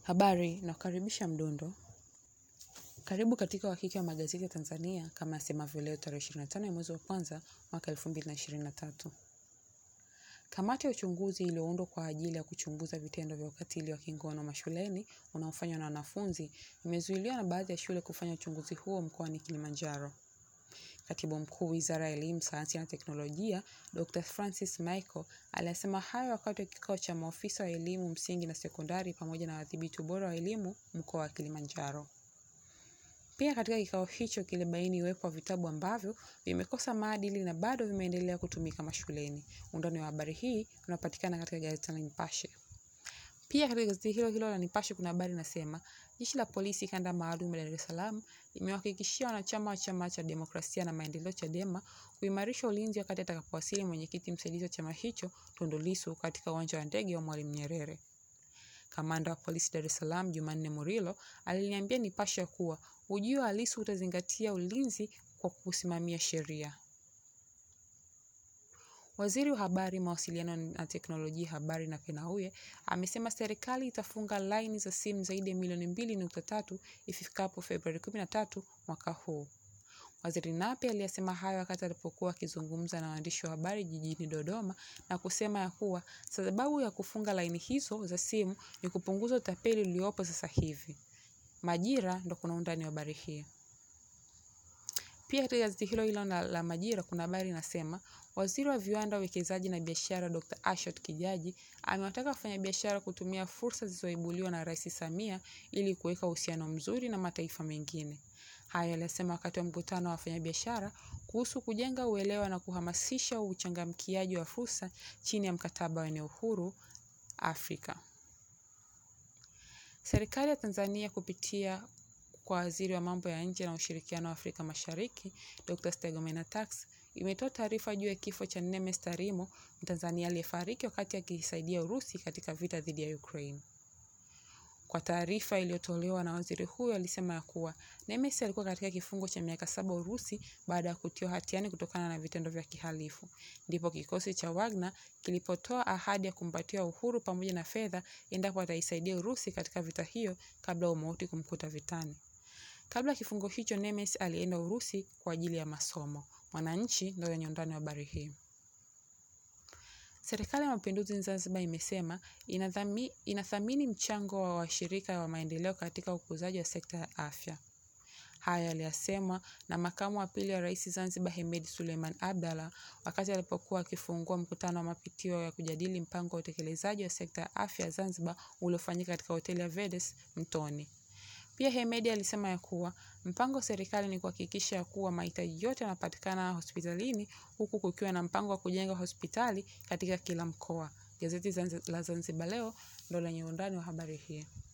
Habari nakukaribisha Mdundo. Karibu katika uhakiki wa magazeti ya Tanzania kama yasemavyo leo tarehe 25 ya mwezi wa kwanza mwaka 2023. Kamati ya uchunguzi iliyoundwa kwa ajili ya kuchunguza vitendo vya ukatili wa kingono mashuleni unaofanywa na wanafunzi imezuiliwa na baadhi ya shule kufanya uchunguzi huo mkoani Kilimanjaro. Katibu Mkuu Wizara ya Elimu, Sayansi na Teknolojia, Dr. Francis Michael aliyasema hayo wakati wa kikao cha maofisa wa elimu msingi na sekondari pamoja na wadhibiti ubora wa elimu mkoa wa Kilimanjaro. Pia katika kikao hicho kilibaini uwepo wa vitabu ambavyo vimekosa maadili na bado vimeendelea kutumika mashuleni. Undani wa habari hii unapatikana katika gazeti la Nipashe. Pia katika gazeti hilo hilo la Nipashe kuna habari inasema jeshi la polisi kanda maalum ya Dar es Salaam limewahakikishia wanachama wa chama cha demokrasia na maendeleo Chadema kuimarisha ulinzi wakati atakapowasili mwenyekiti msaidizi wa chama hicho Tundu Lissu katika uwanja wa ndege wa Mwalimu Nyerere. Kamanda wa polisi Dar es Salaam Jumanne Murilo aliliambia Nipashe kuwa ujio wa Lissu utazingatia ulinzi kwa kusimamia sheria. Waziri wa Habari, Mawasiliano na Teknolojia Habari Nape Nnauye amesema serikali itafunga laini za simu zaidi ya milioni mbili nukta tatu ifikapo Februari 13 mwaka huu. Waziri Nape aliyasema hayo wakati alipokuwa akizungumza na waandishi wa habari jijini Dodoma na kusema ya kuwa sababu ya kufunga laini hizo za simu ni kupunguza utapeli uliopo sasa hivi. Majira ndo kuna undani wa habari hii. Pia katika gazeti hilo hilo la, la Majira kuna habari inasema waziri wa viwanda, uwekezaji na biashara Dr. Ashot Kijaji amewataka wafanyabiashara kutumia fursa zilizoibuliwa na Rais Samia ili kuweka uhusiano mzuri na mataifa mengine. Hayo aliyasema wakati wa mkutano wa wafanyabiashara kuhusu kujenga uelewa na kuhamasisha uchangamkiaji wa fursa chini ya mkataba wa eneo huru Afrika. Serikali ya Tanzania kupitia kwa waziri wa mambo ya nje na ushirikiano wa Afrika Mashariki Dr. Stergomena Tax imetoa taarifa juu ya kifo cha Nemes Tarimo, Mtanzania aliyefariki wakati akisaidia Urusi katika vita dhidi ya Ukraine. Kwa taarifa iliyotolewa na waziri huyo alisema ya kuwa Nemes alikuwa katika kifungo cha miaka saba Urusi baada ya kutiwa hatiani kutokana na vitendo vya kihalifu. Ndipo kikosi cha Wagner kilipotoa ahadi ya kumpatia uhuru pamoja na fedha endapo ataisaidia Urusi katika vita hiyo kabla umauti kumkuta vitani. Kabla ya kifungo hicho, Nemes alienda Urusi kwa ajili ya masomo. Mwananchi ndio yenye undani wa habari hii. Serikali ya Mapinduzi Zanzibar imesema inathami, inathamini mchango wa washirika wa maendeleo katika ukuzaji wa sekta ya afya. Haya yaliyasemwa na makamu wa pili wa rais Zanzibar Hemed Suleiman Abdallah wakati alipokuwa akifungua mkutano wa mapitio ya kujadili mpango wa utekelezaji wa sekta ya afya Zanzibar uliofanyika katika hoteli ya Vedes Mtoni. Pia Hemedi alisema ya kuwa mpango wa serikali ni kuhakikisha ya kuwa mahitaji yote yanapatikana hospitalini huku kukiwa na mpango wa kujenga hospitali katika kila mkoa. Gazeti la Zanzibar Leo ndo lenye undani wa habari hii.